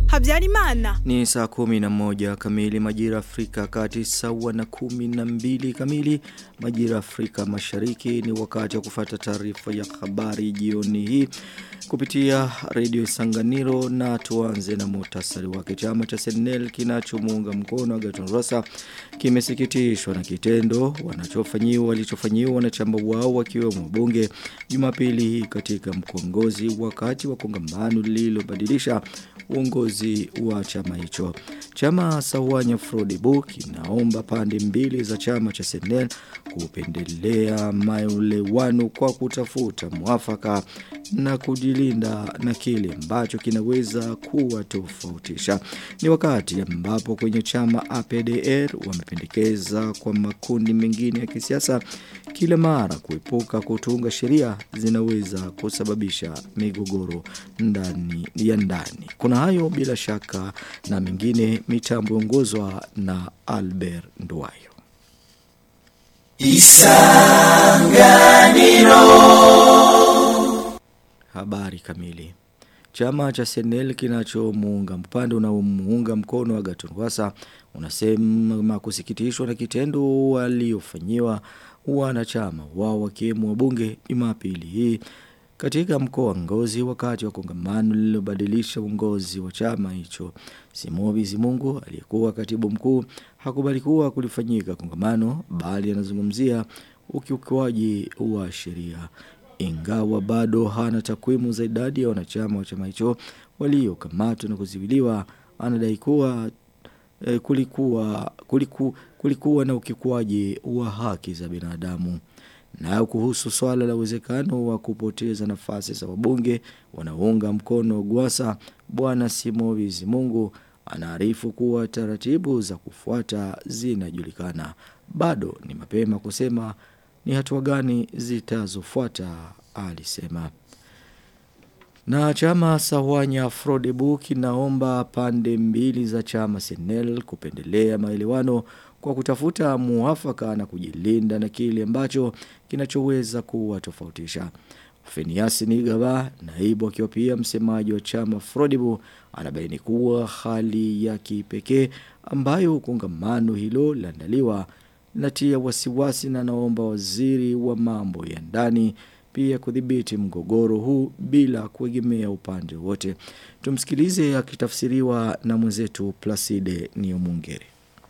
Habyarimana. Ni saa kumi na moja kamili majira Afrika kati sawa na kumi na mbili kamili majira Afrika mashariki ni wakati wa kufata taarifa ya habari jioni hii kupitia redio Sanganiro na tuanze na muhtasari wake chama cha Senel kinachomuunga mkono Agaton Rosa kimesikitishwa na kitendo wanachofanyiwa walichofanyiwa wanachama wao wakiwemo bunge Jumapili hii katika mkongozi wakati wa kongamano lililobadilisha uongozi wa chama hicho. Chama Sawanya Frodibu kinaomba pande mbili za chama cha Senel kupendelea maelewano kwa kutafuta mwafaka na kujilinda na kile ambacho kinaweza kuwa tofautisha. Ni wakati ambapo kwenye chama APDR wamependekeza kwa makundi mengine ya kisiasa kila mara kuepuka kutunga sheria zinaweza kusababisha migogoro ndani ya ndani. Kuna hayo bila shaka na mengine mitambo ongozwa na Albert Nduwayo. Isanganiro Habari kamili Chama cha Senel kinachomuunga mpande unaomuunga mkono wa Gatunwasa unasema kusikitishwa na kitendo waliofanyiwa wanachama wao wakiwemo wabunge Jumapili hii katika mkoa wa Ngozi wakati wa kongamano lililobadilisha uongozi wa chama hicho. Simobi Zimungu aliyekuwa katibu mkuu hakubali kuwa kulifanyika kongamano bali anazungumzia ukiukwaji wa sheria. Ingawa bado hana takwimu za idadi ya wanachama wa chama hicho waliokamatwa na kuziwiliwa anadai kuwa eh, kulikuwa kuliku, kulikuwa na ukikwaji wa haki za binadamu. Na kuhusu swala la uwezekano wa kupoteza nafasi za wabunge wanaounga mkono Gwasa bwana Simovizi Mungu anaarifu kuwa taratibu za kufuata zinajulikana. Bado ni mapema kusema ni hatua gani zitazofuata alisema. Na chama Sawanya Frodebu kinaomba pande mbili za chama Senel kupendelea maelewano kwa kutafuta muafaka na kujilinda na kile ambacho kinachoweza kuwa tofautisha. Feniasi Nigaba, naibu akiwa pia msemaji wa chama Frodibu, anabaini kuwa hali ya kipekee ambayo kongamano hilo laandaliwa natia wasiwasi na naomba waziri wa mambo ya ndani pia kudhibiti mgogoro huu bila kuegemea upande wote. Tumsikilize akitafsiriwa na mwenzetu Placide Niomungere.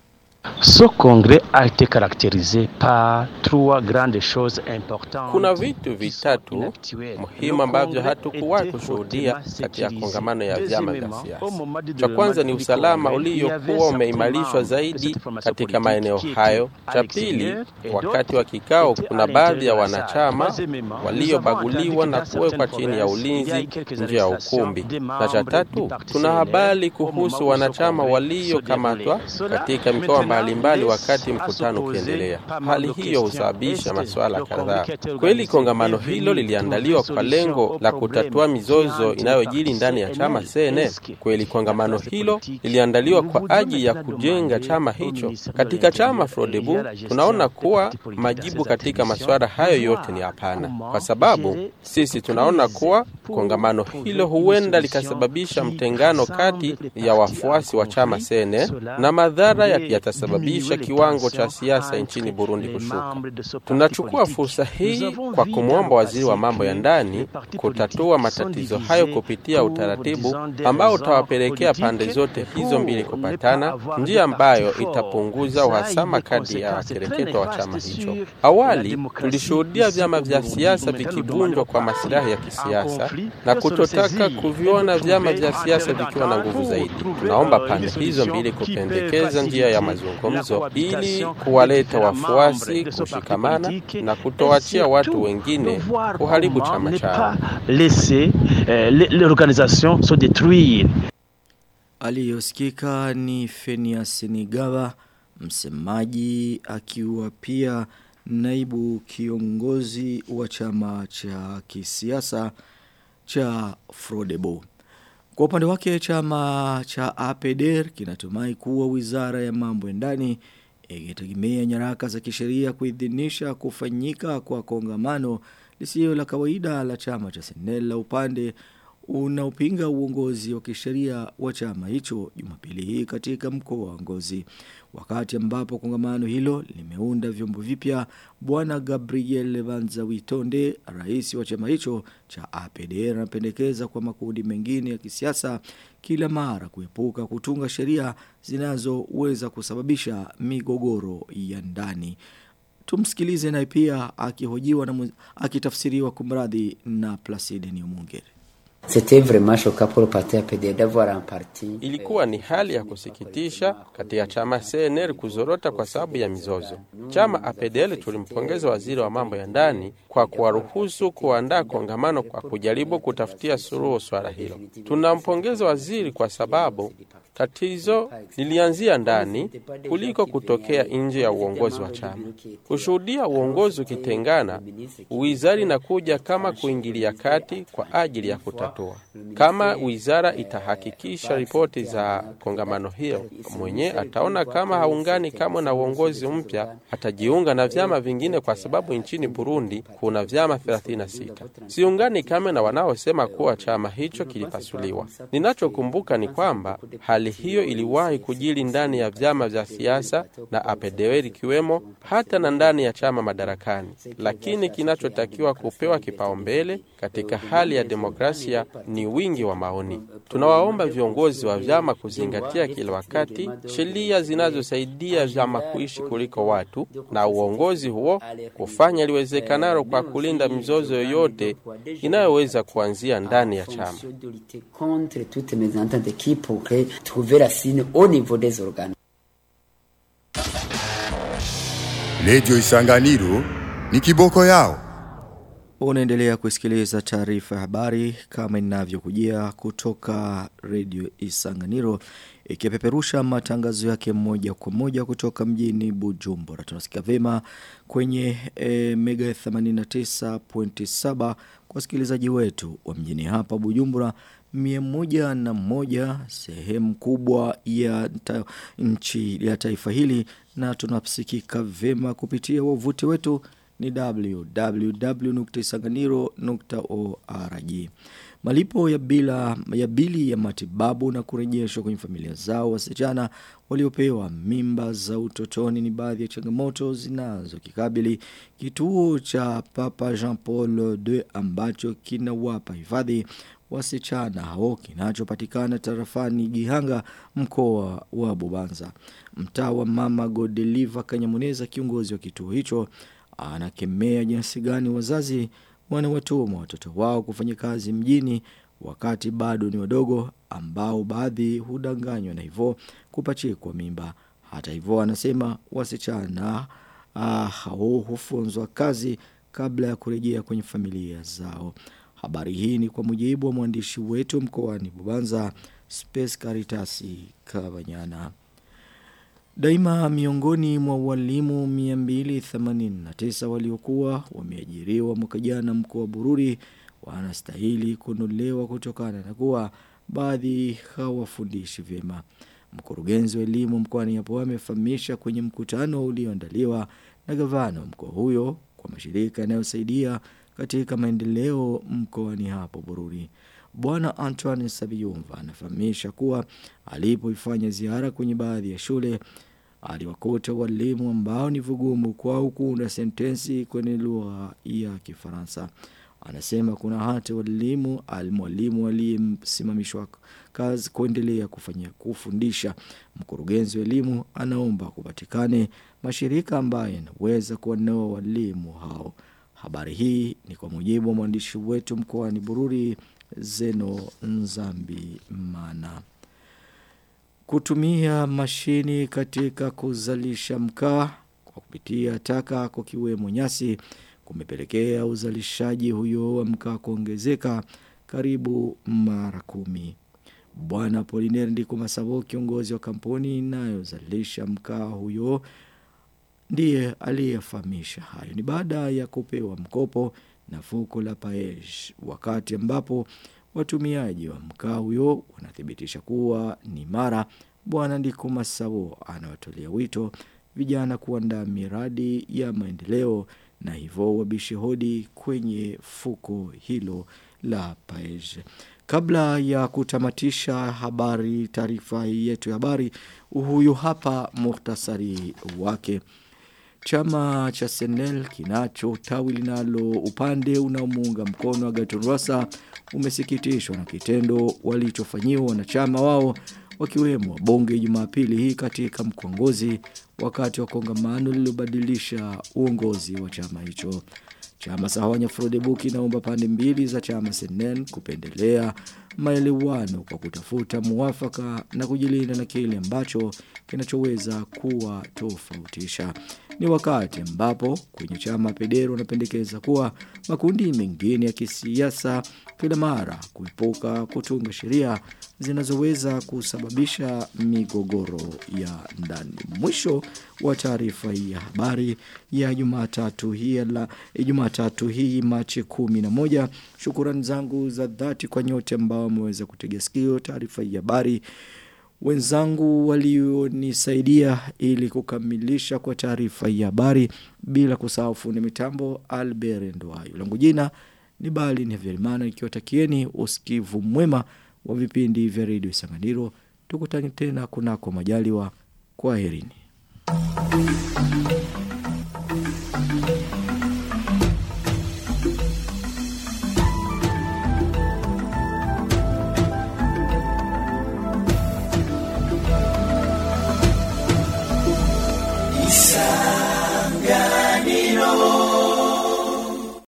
Ce congrès a été caractérisé par trois grandes choses importantes. Kuna vitu vitatu muhimu ambavyo hatukuwahi kushuhudia katika kongamano ya vyama vya siasa. Cha kwanza ni usalama uliokuwa umeimarishwa zaidi katika maeneo hayo. Cha pili, wakati wa kikao, kuna baadhi ya wanachama waliobaguliwa na kuwekwa chini ya ulinzi nje ya ukumbi. Na cha tatu, tuna habari kuhusu wanachama waliokamatwa katika mikoa mbalimbali wakati mkutano ukiendelea. Hali hiyo husababisha masuala kadhaa. Kweli kongamano hilo liliandaliwa kwa lengo la kutatua mizozo inayojiri ndani ya chama CNL. Kweli kongamano hilo liliandaliwa kwa ajili ya kujenga chama hicho. Katika chama Frodebu tunaona kuwa majibu katika masuala hayo yote ni hapana, kwa sababu sisi tunaona kuwa kongamano hilo huenda likasababisha mtengano kati ya wafuasi wa chama CNL na madhara yatasababisha kiwango cha siasa nchini Burundi kushuka. Tunachukua fursa hii kwa kumwomba waziri wa mambo ya ndani kutatua matatizo hayo kupitia utaratibu ambao utawapelekea pande zote hizo mbili kupatana, njia ambayo itapunguza uhasama kati ya wakereketo wa chama hicho. Awali tulishuhudia vyama vya siasa vikivunjwa kwa masilahi ya kisiasa na kutotaka kuviona vyama vya siasa vikiwa na nguvu zaidi. Tunaomba pande hizo mbili kupendekeza njia ya mazungumzo ili kuwaleta wafuasi kushikamana na kutoachia watu wengine kuharibu chama chao. Aliyosikika ni Fenias Nigawa, msemaji akiwa pia naibu kiongozi wa chama cha kisiasa cha Frodebo. Kwa upande wake chama cha APDR kinatumai kuwa wizara ya mambo ya ndani ikitegemea nyaraka za kisheria kuidhinisha kufanyika kwa kongamano lisilo la kawaida la chama cha Senel la upande unaopinga uongozi wa kisheria wa chama hicho Jumapili hii katika mkoa wa Ngozi. Wakati ambapo kongamano hilo limeunda vyombo vipya, bwana Gabriel Vanzawitonde, rais wa chama hicho cha APD, anapendekeza kwa makundi mengine ya kisiasa kila mara kuepuka kutunga sheria zinazoweza kusababisha migogoro ya ndani. Tumsikilize naye pia akihojiwa na akitafsiriwa kumradhi na Placide Niomungere. Ilikuwa ni hali ya kusikitisha katika chama CNL kuzorota kwa sababu ya mizozo. Chama APDL tulimpongeza waziri wa mambo ya ndani kwa kuwaruhusu kuandaa kongamano kwa kujaribu kutafutia suluhu swala hilo. Tunampongeza waziri kwa sababu tatizo lilianzia ndani kuliko kutokea nje ya uongozi wa chama. Kushuhudia uongozi ukitengana, wizara inakuja kama kuingilia kati kwa ajili ya kutatua. Kama wizara itahakikisha ripoti za kongamano hiyo, mwenye ataona kama haungani kamwe na uongozi mpya, atajiunga na vyama vingine, kwa sababu nchini Burundi kuna vyama 36. Siungani kamwe na wanaosema kuwa chama hicho kilipasuliwa. Ninachokumbuka ni kwamba hali hiyo iliwahi kujili ndani ya vyama vya siasa na APDL ikiwemo hata na ndani ya chama madarakani, lakini kinachotakiwa kupewa kipaumbele katika hali ya demokrasia ni wingi wa maoni. Tunawaomba viongozi wa vyama kuzingatia kila wakati sheria zinazosaidia vyama kuishi kuliko watu, na uongozi huo kufanya liwezekanalo kwa kulinda mizozo yoyote inayoweza kuanzia ndani ya chama. Redio Isanganiro ni kiboko yao. Unaendelea kusikiliza taarifa ya habari kama inavyokujia kutoka Radio Isanganiro ikipeperusha matangazo yake moja kwa moja kutoka mjini Bujumbura. Tunasikia vema kwenye e, mega 89.7 kwa wasikilizaji wetu wa mjini hapa Bujumbura mia moja na moja sehemu kubwa ya ta, nchi ya taifa hili na tunasikika vema kupitia wavuti wetu ni www.isanganiro.org. Malipo ya bila ya bili ya matibabu na kurejeshwa kwenye familia zao wasichana waliopewa mimba za utotoni ni baadhi ya changamoto zinazokikabili kituo cha Papa Jean Paul II ambacho kinawapa hifadhi wasichana hao kinachopatikana tarafani Gihanga mkoa wa Bubanza. Mtaa wa Mama Godeliva Kanyamuneza kiongozi wa kituo hicho anakemea jinsi gani wazazi wanawatuma watoto wao kufanya kazi mjini wakati bado ni wadogo ambao baadhi hudanganywa na hivyo kupachikwa mimba. Hata hivyo anasema wasichana ah, hao hufunzwa kazi kabla ya kurejea kwenye familia zao. Habari hii ni kwa mujibu wa mwandishi wetu mkoani Bubanza Space Caritasi Kabanyana. Daima miongoni mwa walimu 289 waliokuwa wameajiriwa mwaka jana mkoa wa Bururi wanastahili kunolewa kutokana na kuwa baadhi hawafundishi vyema. Mkurugenzi wa elimu mkoani hapo amefahamisha kwenye mkutano ulioandaliwa na gavana wa mkoa huyo kwa mashirika yanayosaidia katika maendeleo mkoani hapo Bururi. Bwana Antoine Sabiyumva anafahamisha kuwa alipoifanya ziara kwenye baadhi ya shule aliwakuta walimu ambao ni vigumu kwao kuunda sentensi kwenye lugha ya Kifaransa. Anasema kuna hata walimu almwalimu aliyesimamishwa kazi kuendelea kufanya kufundisha. Mkurugenzi wa elimu anaomba kupatikane mashirika ambayo yanaweza kuwanoa walimu hao. Habari hii ni kwa mujibu wa mwandishi wetu mkoani Bururi Zeno Nzambi Mana. Kutumia mashini katika kuzalisha mkaa kwa kupitia taka kwa kiwemo nyasi kumepelekea uzalishaji huyo wa mkaa kuongezeka karibu mara kumi. Bwana Poliner Ndiko Masabo kiongozi wa kampuni inayozalisha mkaa huyo ndiye aliyefahamisha hayo ni baada ya kupewa mkopo na fuko la Paej wakati ambapo watumiaji wa mkaa huyo wanathibitisha kuwa ni mara bwana Ndiko Masabo anawatolea wito vijana kuandaa miradi ya maendeleo na hivyo wabishe hodi kwenye fuko hilo la Paej. Kabla ya kutamatisha habari taarifa yetu ya habari, huyu hapa muhtasari wake. Chama cha Senel kinacho tawi linalo upande unaomuunga mkono wa Gatorwasa umesikitishwa na kitendo walichofanyiwa wanachama wao wakiwemo wabunge Jumapili hii katika mkongozi wakati wa kongamano lililobadilisha uongozi wa chama hicho. Chama Sahawanya Frodebuki naomba pande mbili za chama Senen kupendelea maelewano kwa kutafuta muafaka na kujilinda na kile ambacho kinachoweza kuwa tofautisha. Ni wakati ambapo kwenye chama Pedero wanapendekeza kuwa makundi mengine ya kisiasa kila mara kuepuka kutunga sheria zinazoweza kusababisha migogoro ya ndani. Mwisho wa taarifa hii ya habari ya Jumatatu hii la Jumatatu hii Machi 11. Shukrani zangu za dhati kwa nyote ambao wameweza kutega sikio taarifa hii ya habari wenzangu walionisaidia ili kukamilisha kwa taarifa ya habari bila kusahau fundi mitambo Albert Ndwayo. Langu jina ni Bali ni Verimana nikiwatakieni usikivu mwema wa vipindi vya Radio Sanganiro. Tukutane tena kunako majaliwa. Kwaherini. Isanganiro